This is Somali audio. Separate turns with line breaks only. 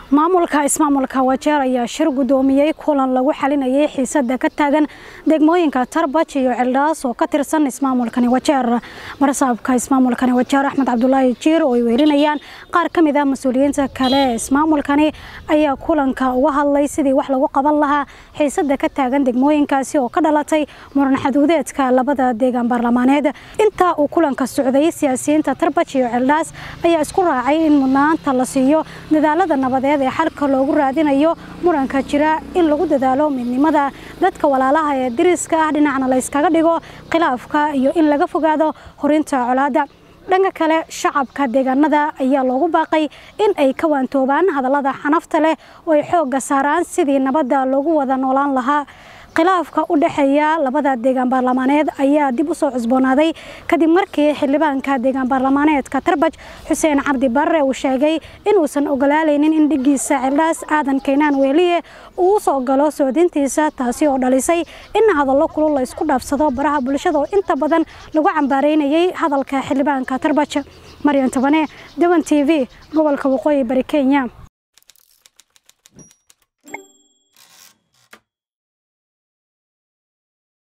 maamulka ismaamulka wajeer ayaa shir gudoomiyey kulan lagu xalinayay xiisada ka taagan degmooyinka tarbaj iyo celdhaas oo ka tirsan ismaamulkani wajeer marsaabka ismaamulkani wajeer axmed cabdulaahi jiir oo ay weelinayaan qaar ka mid ah mas-uuliyiinta kale ee ismaamulkani ayaa kulanka uga hadlay sidii wax lagu qaban lahaa xiisada ka taagan degmooyinkaasi oo ka dhalatay muran xaduudeedka labada deegaan baarlamaaneed intaa uu kulanka socday siyaasiyiinta tarbaj iyo celdhaas ayaa isku raacay in mudnaanta la siiyo dadaalada nabadeed ee xalka loogu raadinayo muranka jira in lagu dadaalo midnimada dadka walaalaha ee diriska ah dhinacna la yskaga dhigo khilaafka iyo in laga fogaado horinta colaadda dhanka kale shacabka deegaanada ayaa loogu baaqay in ay ka waantoobaan hadallada xanafta leh oo ay xoogga saaraan sidii nabadda loogu wada noolaan lahaa khilaafka u dhexeeya labada deegaan baarlamaaneed ayaa dib u soo cusboonaaday kadib markii xildhibaanka deegaan baarlamaaneedka tarbaj xuseen cabdi barre uu sheegay inuusan ogolaalaynin in dhigiisa celdhaas aadan kaynaan weeliye uu u soo galo soodintiisa taasi oo dhalisay in hadallo kulul la isku dhaafsado baraha bulshada oo inta badan lagu cambaaraynayay hadalka xildhibaanka tarbaj maryan tabane dewan t v gobolka waqooyi bari kenya